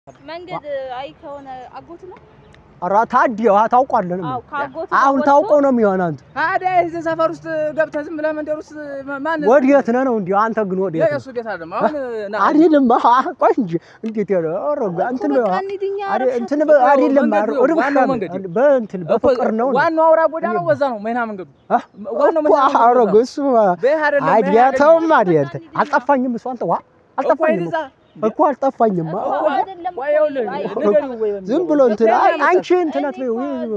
መንገድ አይ ከሆነ አጎት ነው። ኧረ ታዲያ ታውቋለህ ነው አዎ ከአጎት አሁን ታውቀው ነው የሚሆን አንተ ታዲያ እዚህ ሰፈር ውስጥ ገብተህ ዝም ብለህ መንደር ውስጥ ማን ወዴት ነህ ነው እንዲሁ አንተ ግን ወዴት ነህ? የእሱ ቤት አይደለም። አሁን ና- አይደለም አህ ቆይ እንጂ እንዴት ያለ ኧረ እንትን በ- አሪ እንትን በ- አይደለም መንገዱ አሪ ወደ ዋናው ብቻ መንገድ ነው። በእንትን በፍቅር ነው ዋናው አውራ ጎዳናው ወዛ ነው መይና መንገዱ አህ? ዋናው እኮ መይና ኧረ መንገዱ እሱ በይህ አይደለም አይዲያ በይህ አይደለም። ተውም አይደል እንትን አልጠፋኝም እሱ አንተ ዋ አልጠፋኝም እኮ እኮ አልጠፋኝም አ- እኮ አይደለም ቆይ ይኸውልህ፣ ንገሪው ወይ በሚለው። ዝም ብሎ እንትን አይ እኔ አንቺ እንትን አትበይው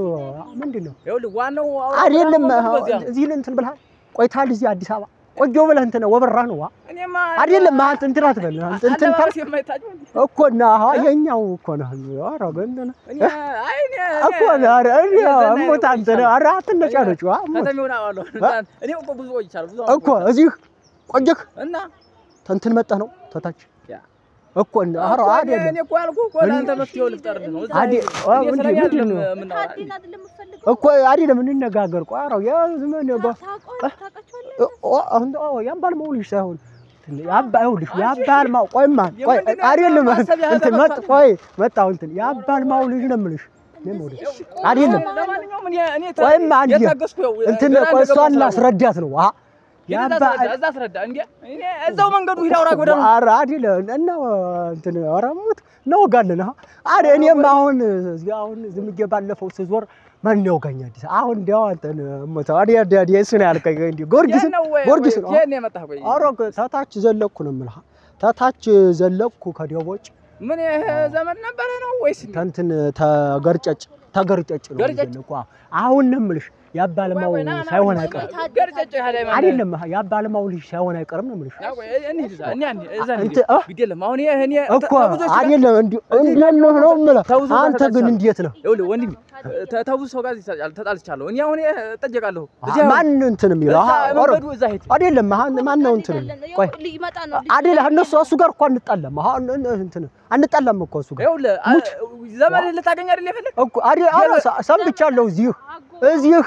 ምንድን ነው ይኸውልህ ዋናው አውራ አይደለም ጎዳናው በዚያ ነው። እዚህ እንትን ብለሃል ቆይተሃል እዚህ አዲስ አበባ ቆጆ ብለህ እንትን ወበራ ነው ዋ እኔማ አይደለም አንተ እንትን አትበል እንትን እንትን ካል አለባበስ የማይታጭ እኮ እና አሃ የኛው እኮ ነው ኧረ እንትን እኔ አይ እኔ እኮ ነው ኧረ እኔ እሞት አንተ ነው ኧረ አትነጫነጭ ዋ እሞት ከተሜውን አውቃለሁ። እኔ እኮ ብዙ ቆይቻለሁ ብዙ እኮ እዚህ ቆየህ እና እንትን መጣህ ነው ተታች ያ። እኮ እና ኧረ እኮ እኔ- አይደለም እኔ እኮ ያልኩህ እኮ ለአንተ መፍትሄው ልፍጠርልህ ነው። እዛ አዲ- እኔ አ- ስለ ምንድን- እኔ ምንድን አይደለም ነው? የምናወራ። ታዲን አይደለም የምፈልገው እኮ አይደለም እንነጋገር ቆይ ኧረ ያ ዝም ብለህ በ- ታውቀዋለህ። ኦ አሁን ኦ ያባል መውልሽ ሳይሆን ያባ ይኸውልሽ ያባል ማው ቆይማ ቆይ የምንድን ነው አይደለም ማሰብ ያህል እንትን መጥ ተመጣጣኝ። ቆይ መጣሁ እንትን ያባል ማውልሽ ነው የምልሽ እኔም ወደ አይደለም ለማንኛውም እኔ እኔ ቆይማ አንዴ የታገስኩ ያው እንትን ግራ ቆይ እንደገባሁ እሷን ስላወቅሁ። ላስረዳት ነው አ ሂድ እዛ ያባ አስረዳ፣ እዛ አስረዳ። እንዴ እኔ እዛው መንገዱ ሂድ አውራ ጎዳና ኧረ አይደለም እና እንትን ኧረ ሙት እናወጋለን አ አረ እኔም አሁን እዚህ አሁን ዝም ብዬ ባለፈው ስዞር ማን ያውጋኝ አዲስ አሁን እንዲያው አንተን ሞታ አዲ አዲ አዲ እሱ ነው ያልከኝ እንዴ ጎርጊስ ነው ወይ ጊዮርጊስ ነው። የት ነው የመጣህ? ቆይ ኧረ ታታች ዘለቅኩ ነው የምልህ ታታች ዘለቅኩ ከደቦጭ ምን ይሄ ዘመድ ነበረ ነው ወይስ እንዴ? ተንትን ተገርጨጭ ተገርጨጭ ነው ገርጨጭ? ዘለቅኩ አዎ። አሁን ነው የምልሽ ያባለማው ቆይ፣ ቆይ፣ ና፣ ና፣ ሳይሆን ና፣ አይቀርም ና፣ ገርጨጭ ያለ ማለት አይደለም ያባለማው ልጅ ሳይሆን አይቀርም ነው የምልሽ ያ ቆይ እንሂድ እዛ እኛ እንሂድ እዛ እንሂድ። እንትን እ? ግድ የለም አሁን ይሄ እኔ እኮ ተብዙዎች ጋር- አይደለም እንዲሁ እንዴት ነው ነው የምልህ ተውዞ ጋር አንተ ግን ተጣልቻለሁ። እንዴት ነው ይኸውልህ ወንድሜ ተ- ተብዙ ሰው ጋር ተጣል- ተጣልቻለሁ። እኔ አሁን እጠየቃለሁ። እዚህ አሁን ማን እንትን የሚለው እዛ አሃ፣ ኧረ መንገዱ እዛ ሄድ አይደለም ማን ማን ነው እንትን ቆይ ሊመጣ ነው አይደለ እነሱ እሱ ጋር እኮ አንጣላም አሃ እን- እንትን አንጣላም እኮ እሱ ጋር ይኸውልህ አ- ዘመድ ልታገኝ አይደል የፈለግ እኮ አይደል አረ ሰምቻለሁ እዚህ እዚህ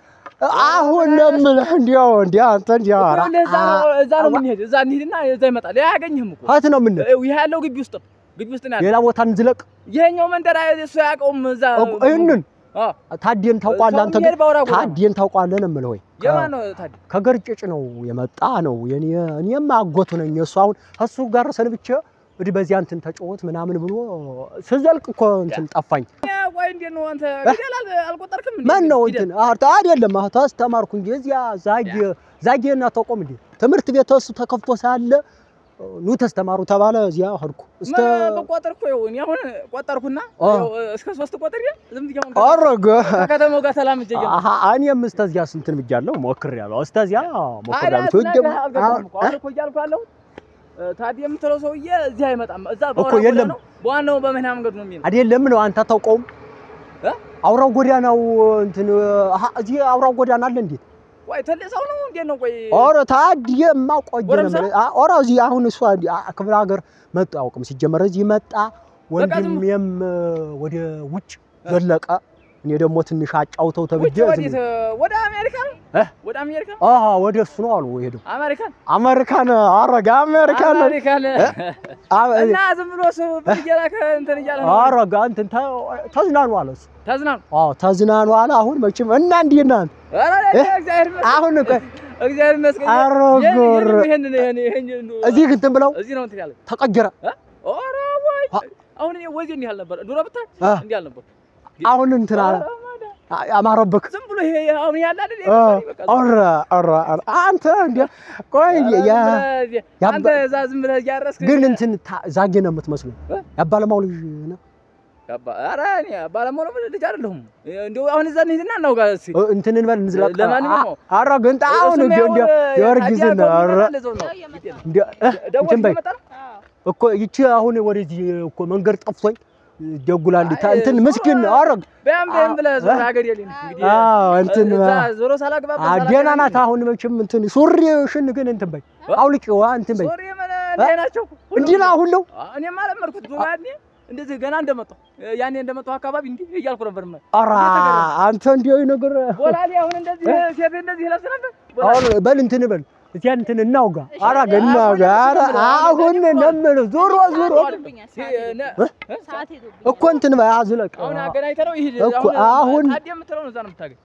አሁን ነው የምልህ እንዲያው እንዲያ አንተ እንዲያው ኧረ ይኸውልህ እዛ ነው እዛ ነው የምንሄድ። እዛ እንሂድና እዛ ይመጣል። ይሄ አያገኝህም እኮ ሀት ነው ምን ይሄ ያለው ግቢ ውስጥ ነው። ግቢ ውስጥ ነው ያለው። ሌላ ቦታ እንዝለቅ ይሄኛው መንደር አይ- እሱ አያውቀውም። እዛ እኮ ይህንን አዎ ታዲየን ታውቋለህ አንተ ሰው ግን የሚሄድ ባውራ ጎዳና ነው። ታዲየን ታውቋለህ ነው የምልህ ወይ የማን ነው ታዲያ? ከገርጭጭ ነው የመጣ ነው የኔ እኔም አጎቱ ነኝ እሱ አሁን እሱ ጋር ሰንብቼ እንግዲህ በዚያ እንትን ተጫወት ምናምን ብሎ ስዘልቅ እኮ እንትን ጠፋኝ ቆይ እንዴት ነው አንተ ፊደል አል- አልቆጠርክም እንዴ? ማን ነው ፊደል? እንትን አርታ አይደለም አህ ታስተማርኩ እንጂ እዚያ ዛጌ ዛጌ እና ተቆም እንዴ ትምህርት ቤት እሱ ተከፍቶ ሳለ ኑ ተስተማሩ ተባለ እዚያ ሄድኩ እስከ ምን በቆጠር እኮ ይኸው እኔ አሁን ቆጠርኩና አ። ይኸው እስከ ሶስት ቆጥር ዝም ብዬ አሁን አረገ ከከተማው ጋር ሰላም እጄ አሃ እኔም እስከዚያ ስንትን ብያለሁ ሞክሬያለሁ እስከዚያ ሞክሬያለሁ ታዲያ ትወጀም ስነግርህ አልገባህም እኮ። አሁን እኮ እያልኩ ያለሁት ታዲያ የምትለው ሰውዬ እዚህ አይመጣም። እዛ በአውራ እኮ የለም። ጎዳናው በዋናው በመኪና መንገዱ ነው የሚሄድ። አይደለም ነው አንተ አታውቀውም እ? አውራው ጎዳናው እንትን አሃ እዚህ አውራው ጎዳና አለ እንዴ ቆይ ትልቅ ሰው ነው እንዴት ነው? ቆይ ኦረ ታዲየማ ቆየ ነው ጎረምሳ? የምልህ። አ- ኦረ እዚህ አሁን እሷ እንዲ- አ- ክፍለ ሀገር መጡ አያውቅም። ሲጀመር እዚህ መጣ ወንድሜም ወደ ውጭ ዘለቀ። እኔ ደግሞ ትንሽ አጫውተው ተብዬ ውጭ ዝም ወዴት? ወደ አሜሪካ ነው? እ? ወደ አሜሪካ አሃ ወደ እሱ ነው አሉ ሄደው አሜሪካን አሜሪካን አረጋ አሜሪካን ነው አሜሪካን አ- እና ዝም ብሎ ሰው ብር እየላከ እንትን እያለ ነው። አረጋ እንትን ተ- ተዝናኑ አለ እሱ። ተዝናኑ። አዎ ተዝናኑ አለ። አሁን መቼም እና እንዴት ነህ አንተ? ኧረ እ? እግዚአብሔር ይመስገን። አሁን ቆይ እግዚአብሔር ይመስገን። ኧረ ይሄን- ጎር ይሄን- ይሄን- ይሄን- ይሄን- እዚህ እንትን ብለው እዚህ ነው እንትን ያለ ተቀጀረ። ኧረ ወይ አ- አሁን እኔ ወዜ እንዲህ አልነበር ድሮ ብታይ አ፣ እንዲህ አልነበር። አሁን እንትን አለ ኧረ ማዳ። አ- አማረብክ ዝም ብሎ ይሄ አሁን ያለ አይደል? አ፣ በቃ ኧረ ኧረ ኧረ አንተ እንደ ቆይ ኧረ ያ ዝም ብለህ- ያባ- አንተ እዛ ዝም ብለህ እያረስክ ግን እንትን ታ- ዛጌ ነው የምትመስለው። እ? ያባለማው ልጅ ነው ያባ- ኧረ እኔ ባለሞሎ ልጅ አይደለሁም። እንደው አሁን እዛ እንሂድና እናውጋ እስኪ። እ፣ እንትን እንበል እንዝለቅ። ለማንኛውም አ- ኧረ ግን አሁን እሱም እንደ ያው እንደ ጊዮርጊስን ታዲያ ኧረ ጎብኝተናል እዛው ነው። ያው የመጣ ነው። እንደ እ፣ ደወልክ እንትን በይ የመጣ ነው? እኮ ይቺ አሁን ወደዚህ እኮ መንገድ ጠፍቶኝ ደጉላል አይ፣ እንትን ዞሮ- ምስኪን ኧረ በያም በያም ብለህ አ- ዞር ሀገር የለኝም እንግዲህ አዎ እንትን እዛ ዞሮ ሳላግባባ አ፣ ደህና ናት። አሁን መቼም እንትን ሱሪሽን ግን እንትን በይ አውልቂዋ እንትን በይ ዞር የመነ እንዲህ ናቸው እንዲህ ነው አሁን ነው እኔም አለመድኩት ዞር ያኔ እንደዚህ ገና እንደመጣሁ ያኔ እንደመጣሁ አካባቢ እንዲህ እያልኩ ነበር ማ ኧረ አንተ እንዲያው ነገር ቦላሌ አሁን እንደዚህ ሴት እንደዚህ ይለብስ ነበር አሁን በል እንትን በል እዚያ እንትን እናውጋ። እሺ፣ ኧረ አሁን እናውጋ። ኧረ አሁን ነው የምልህ ዞሮ ዞሮ ሄዶብኛል፣ ሰዓት ሄዶብኛል። ሰዓት ሄዶብኛል። እኮ እንትን በይ አዝለቅ። አሁን አገናኝተህ ነው ይሄድ። እኮ አሁን ታዲያ የምትለው ነው እዛ ነው የምታገኝ።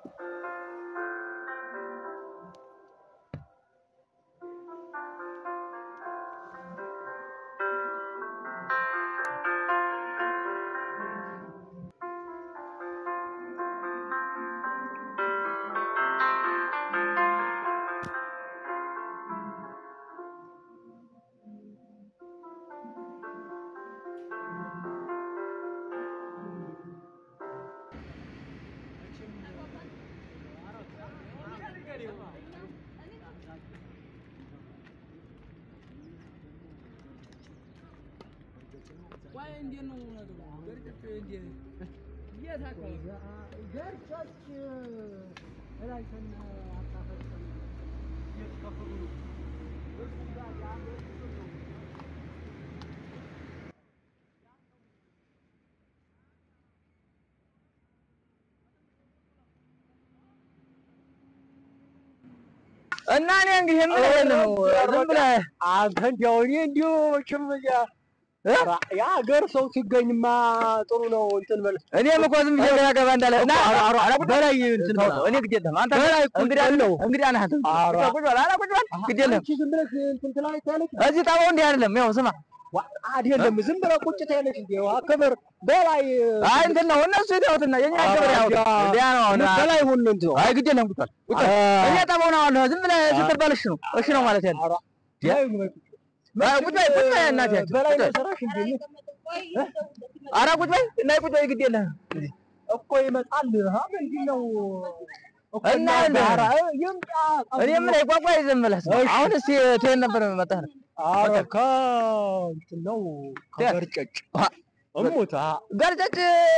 እና እኔ እንግዲህ የምልህ ነው ዝም ብለህ አንተ እንዲያው እኔ እንዲሁ መቼም እዚያ ኧረ የሀገር ሰው ሲገኝማ ጥሩ ነው። እንትን በል እኔም እኮ ዝም ብዬ ገና ገባ እንዳለ እና በላይ እንትን በል እኔ ግድ የለህም አንተ በላይ እንግዲህ ነው እንግዲህ አንተ ኧረ ቁጭ በል ኧረ ቁጭ በል ግድ የለህም አንቺ ዝም ብለሽ እንትን ትላለች ያለች እዚህ ጠባው እንዲህ አይደለም ያው ስማ ዋ- አይደለም ዝም ብለህ ቁጭ ትያለሽ እንጂ አከበር በላይ አይ እንትን ነው እነሱ የተውትና የኛ ኧረ ገበሬ ያው እንዲያ- እንዲያ ነው አሁን በላይ ሁሉ እንትን ነው። አይ ግድ የለህም ቁጭ በል ቁጭ በል እኔ ጠባው ነው አሁን ዝም ብለህ ስትባል እሺ ነው እሺ ነው ማለት ያለ ኧረ ያ- በላይ አይ ቁጭ በል ቁጭ በል እናቴ በላይ ነው የሰራሽ እንዴ? ኧረ ቁጭ በል እና ቁጭ በል ግድ የለህም እኮ ይመጣል። ሀ ምንድን ነው እኮ እና ኧረ ይምጣ። እኔ ምን ቋቋ ዝም ብለህ ስማ። እሺ። አሁን እስኪ ትሄድ ነበር መጣህ ኧረ ከእንትን ነው ከገርጨጭ እሙት አ ገርጨጭ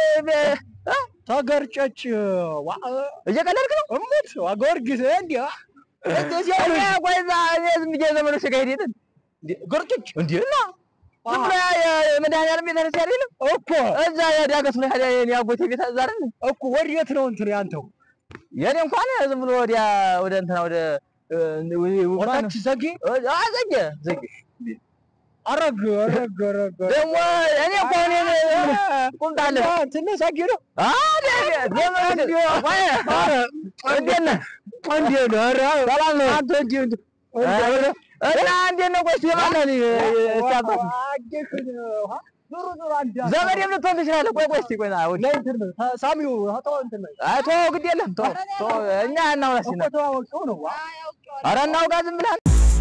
ተገርጨጭ ዋ እየቀለድክ ነው እሙት ዋ ጊዮርጊስ እንዲያ እኔ ቆይ እዛ እኔ ዝም ብዬ ዘመዶች ጋር ሄድ የለን ገርጨጭ እንዴ እና ዝም ብሎ የመድኃኒዓለም ቤተክርስቲያን አይደለም እኮ እዛ የዳገት ላይ ሄደ የኔ አጎቴ ቤት እዛ አይደል እኮ ወዴት ነው እንትን ያንተው የኔ እንኳን ዝም ብሎ ወዲያ ወደ እንትና ወደ ወታች ዘጌ ዘጌ ዘጌ አረግ አረግ አረግ ደግሞ እኔ እኮ እኔ ቁምጣለ ትንሽ ዘጌ ነው ዘመድ እንዴት ነህ እንዴት ነው? ኧረ ሰላም ነው አንተ እንዴት እና እንዴት ነው ቆይ የማን ሲያባት ዘመድ የምትሆን ትችላለህ ቆይ ቆይ እስኪ ቆይ ና ወዲህ ሳሚው ተው እንትን ነው አይ ተወው ግድ የለም ተወው ተወው እኛ እናውራ እስኪ እኮ ተዋወቀው ነው ዋ ኧረ እናውጋ ዝም ብለህ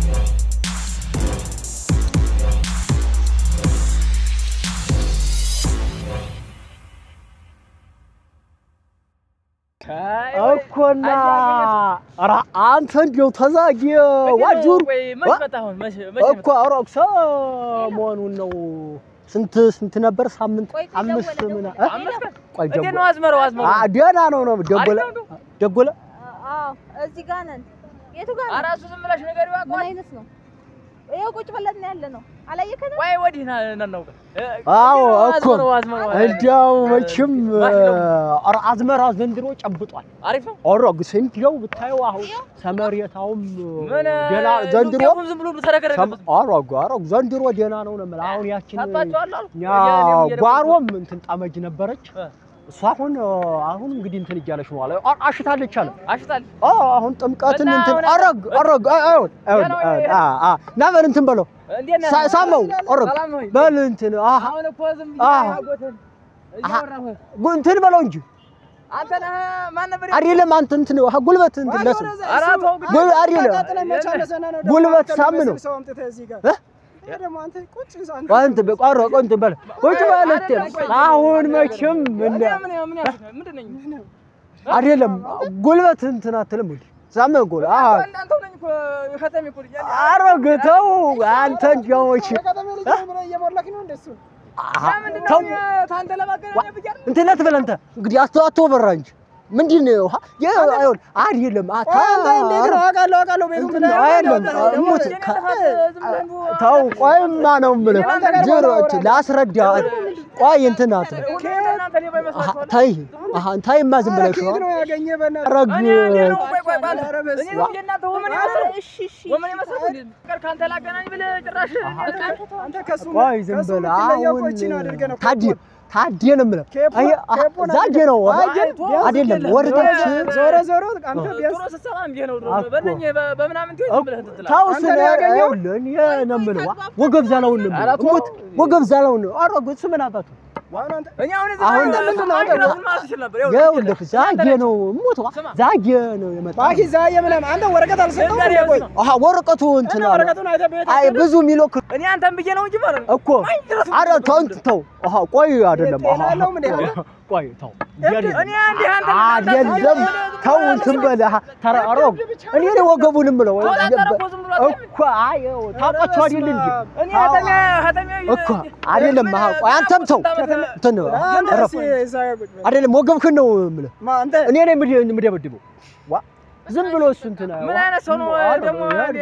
እኮና ኧረ አንተ እንዲያው ተዛጊ ዋጁር እኮ አውሮክ ሰሞኑን ነው ስንት ስንት ነበር? ሳምንት ቆይ አምስት ደወለ፣ ምና ደወለ። እ? ቆይ እንዴት ደጎለ ነው አዝመረው አዝመረው አ ደህና ነው ነው ደጎለ አሪፍ ነው ደጎለ አዎ እዚህ ጋር ነን። የቱ ጋር ኧረ ነን? እሱ ዝም ብለሽ ነገር ምን ይዋቀዋል አይነት ነው? ይኸው ቁጭ ብለን ነው ያለ ነው። አላየከንም? ወይ ወዲህ ና እናውጋ አዎ እኮ አዝመረው አዝመረው እንዲያው መቼም ማሽነው። ኧረ አዝመራ ዘንድሮ ጨብጧል። አሪፍ ነው ኦሮግ እንዲያው ብታየው አሁን ሰመሬታውም ምን ደህና ዘንድሮ ዱቄቱም ዝም ብሎ ተረከረከበት ኦሮግ ኦሮግ ዘንድሮ ደህና ነው ነው የምልህ። አሁን ያችን ሰጣችኋል አልኩ ያ ጓሮም እንትን ጠመጅ ነበረች እ። እሷ አሁን አሁን እንግዲህ እንትን እያለች ነው አለ አ- አሽታለች አለ አሽታል አዎ አሁን ጥምቀትን እና እንትን አሁን አረግ አረግ አይሁን አይሁን ገና ወይ- አ አ ና በል እንትን በለው እንዴት ነህ ሳ- ሳመው አረግ ሰላም ነው ወይ? በል እንትን አሃ አሁን እኮ ዝም አዎ። ብዬ አጎትን እያወራሁ ጉ- እንትን በለው እንጂ አንተ ነህ ማን ነበር አይደለም አንተ እንትን አሃ ጉልበት እንትን ለስ ኧረ ተው ግን ጉል አይደለም ጉልበት ሳም ነው አንተ በቋሮ ቆንት በል ቁጭ ማለት አሁን መቼም እንደ ምን ምን ያልኩት ነው? ምንድን ነኝ አይደለም ጉልበት እንትን አትልም እንዴ ሳም ጎል አሃ እናንተው ነኝ እኮ ከተሜ እኮ ልጅ ያለ አረግ ተው አንተ እንዲያውች ምንድን ተው ነው ታንተ ለማገናኘት ብያለሁ እንትን አትበል አንተ እንግዲህ አቶ አቶ በራ እንጂ ምንድን ነው ሀ- የ- አይሆን አይደለም አታ እንትን አይደለም እሙት ከ- ተው ቆይማ ነው የምልህ ጅሮት ላስረዳ ቆይ እንትን አትበል እናንተ ሌባ ይመስላችኋል? ታይ አሃ ታይማ ዝም ኧረ ብለሽ ከየት ነው ያገኘ በእናትህ? ረግ እኔ እንዴ ነው? ቆይ ቆይ ቆይ አንተ ኧረ በስመ እኔ ነው እንደ እናንተ ወመኔ ኧረ መሰለህ? እሺ እሺ ወመኔ መሰለህ እንዴ? ፍቅር ከአንተ ላገናኝ ብለህ ጭራሽ አንተ ከሱ ቆይ ዝም ከሱ ብለህ የምትለየው አሁን እኮ ይህችን አድርገህ ነው። ታዲ ታዲ ነው የምልህ ኬፖ- አይ አህ፣ ኬፖን ዛጌ ነው አይ፣ አይደለም ቢያንስ ወደታች ዞሮ ዞሮ አንተ ቢያንስ ድሮ ስትሰማ እንዲህ ነው ድሮ እኮ። በእነኝህ በ- በምናምን ትይው ዝም ብለህ እንትን ትላለህ። ታው አንተ ስለ ነው ያገኘው? ይኸውልህ እኔ ነው የምልህ ዋ፣ ወገብ ዛላውን ነው ኧረ የምልህ ተው። እሙት ወገብ ዛላውን ነው ኧረ እሱ ምን አባቱ ዋና አንተ እኔ አሁን እዚህ አሁን ጋር ምንድን ነው አንተ አንተ? ራስህን ማለት ትችል ነበር። ይኸውልህ ይኸውልህ ዛጌ ነው እሙት ዋ፣ ስማ። ዛጌ ነው የመጣው ባኪ ዛዬ ምናምን አንተ ወረቀት አልሰጠውም ልንገርህ እንዴ? ቆይ ነው። አሃ ወረቀቱ እንትን እና አለ ወረቀቱን አይተህ ቤት አይ ብዙ የሚሎክ እኔ አንተን ብዬ ነው እንጂ ማለት ነው። እኮ ኧረ ተው እንትን ተው አሃ ቆይ አይደለም ጤና አሃ የለውም እንዴ አንተ? ቆይ ተው እኔ አንዴ አንተ አይደለም ተው እንትን በል አሃ ተራ አሮግ እኔ ነው ወገቡን የምለው ተወዳደረ እኮ ዝም ብሎ እኮ አይ ታውቃችሁ አይደል እንዴ እኔ ሀተሚያ ሀተሚያ እኮ አይደለም አሃ ቆይ አንተም ተው እንትን አንተ እረፍ እስኪ ዛዬ ቁጭ በል። አይደለም ወገብክን ነው የምልህ ማ አንተ እኔ ነኝ የምደ- የምደበድበው ዋ ዝም ብሎ እሱ እንትን ምን አይነት ሰው ነው ደግሞ?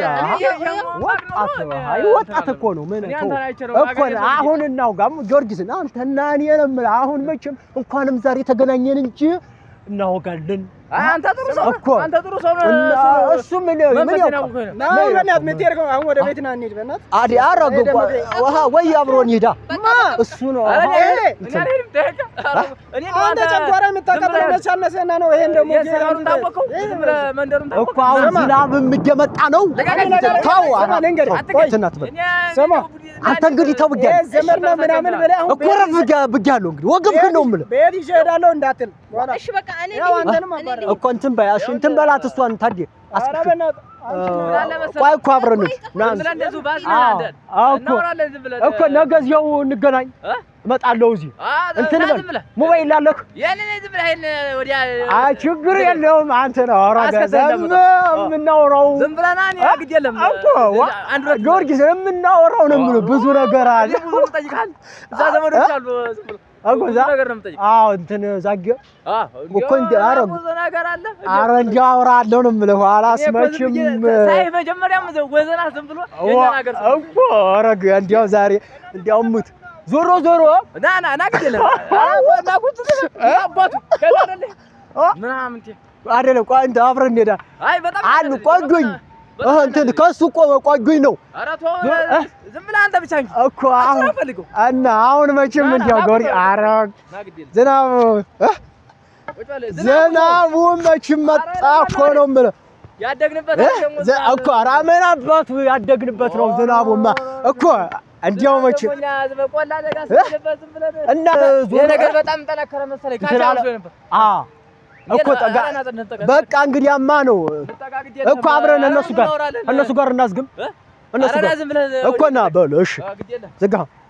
ወጣት አይ ወጣት እኮ ነው ምን እኔ ተው አንተን አይቼ ነው እኮ አገኘህ ሰው አሁን እናውጋም ጊዮርጊስን አንተና እኔ ነው የምልህ አሁን መቼም እንኳንም ዛሬ ተገናኘን እንጂ እናወጋለን አይ አንተ ጥሩ ሰው ነህ። እኮ አንተ ጥሩ ሰው ነህ። እና እሱ እሱ ምን ምን መንፈሴን ያውቃል አውቆኝ ነው። ና አሁን በእናትህ የምትሄድ ከሆነ አሁን ወደ ቤት ና እንሂድ በእናትህ። አዲ አረገ ውሃ ወይ አብሮን ይሄዳ እሱ ነው ኧረ እኔ ይሄ እኔ አልሄድም፣ ደህና። እኔ ነው አንተ ጨጓራ የምታቃጥለው መች አነሰና ነው? ይሄን ደግሞ የሰፈሩን ታወቀው ዝም ብለህ መንደሩን እኮ ታወቀው። አሁን ስማ። ዝናብም እየመጣ ነው ልቀቀኝ፣ ተው ስማ፣ ኧረ ልንገርህ። ተው፣ እንትን አትበል እኔ ስማ፣ አንተ እንግዲህ ተው ይሄ ብያለሁ ዘመድ ነው ምናምን ብለህ አሁን እኮ ረፍ ብያለሁ እንግዲህ ወገብክን ነው የምልህ ቤት ይዤ እሄዳለሁ እንዳትል በኋላ እሺ በቃ እኔ ያው ልሂድ፣ አንተንም እኔ አባረር። ልሂድ። እኮ እንትን በይ እሺ እንትን በላት እሷን ታዲያ ኧረ አስክ በእናትህ አንቺ እ- ምን አለ መሰለህ? ቆይ እኮ አብረን እንሂድ ና ዝም ብለህ እንደዚሁ ባዝና አዎ፣ አንደን አዎ እኮ እናወራለን ዝም ብለህ እኮ ነገ እዚያው እንገናኝ እ? እመጣለሁ እዚህ አ እንትን ና በል ዝም ብለህ ሞባይል ላለህ ያንን ዝም ብለህ ይሄን ወዲያ አይ ችግር የለውም አንተ ነው አውራ አስከተል ገዘም እንደምታ- የምናወራው ዝም ብለህ ና እኔ ግድ የለም እኮ ዋ- አንድ ሁለት ጊዮርጊስ የምናወራው ነው የምልህ ብዙ ነገር አለ እኔ ብዙ የምጠይቅሃል እዛ ዘመዶች አሉ ዝም ብሎ እኮ ብዙ ዛ- ነገር ነው የምጠይቅ አዎ እንትን ዛጌ አ እኮ እንደ አረብ- ብዙ ነገር አለ አረ እንዲያው አወራለሁ ነው የምልህ ኋላስ እኔ እኮ ዝም መቼም ብዬ ሳይህ መጀመሪያም ወዘና ዝም ብሎ የእኛን ዋ- ሀገር ሰው እኮ ኧረ እንዲያው ዛሬ እንዲያው ሙት ዞሮ ዞሮ ና ና ና ግድ የለም ና ቁጭ ብለህ አባቱ ከዛ አይደለ ምናምን እንትን አይደለም ቆይ እንትን አብረን እንሄዳ አይ በጣም አሉ ቆንጆኝ እህ እንትን ከሱ እኮ ቆንጆኝ ነው ኧረ ተው ዝም ብለህ አንተ ብቻ እንጂ እኮ አሁን ፈልገው እና አሁን መቼም እንዲያው ጎሪ ኧረ ና ግድ የለም ዝናብ እህ ቁጭ በል ዝናቡ ዝናቡ መቼም መጣ እኮ ነው የምልህ ያደግንበት እህ ደግሞ ዘ- እኮ ኧረ ምን አባቱ ያደግንበት ነው ዝናቡማ እኮ እንዲያው መቼም ደግሞ እኛ ዝም ብለህ ቆላ አደጋ ስለገባህ ዝም ብለህ እና ይሄ ዞሮ ነገር በጣም ጠነከረ መሰለኝ ካፌ እንትን አለ- አልፎ ነበር አ እኮ ጠጋ ኧረ ና እንጠጋ በቃ እንግዲያማ ነው እንጠጋ ግድ የለም እኮ አብረን ኧረ እነሱ ጋር እናወራለን። እነሱ ጋር እናዝግም እ? እነሱ ኧረ ና ጋር ዝም ብለህ እኮ ና በል እሺ አ፣ ግድ የለም ዝጋ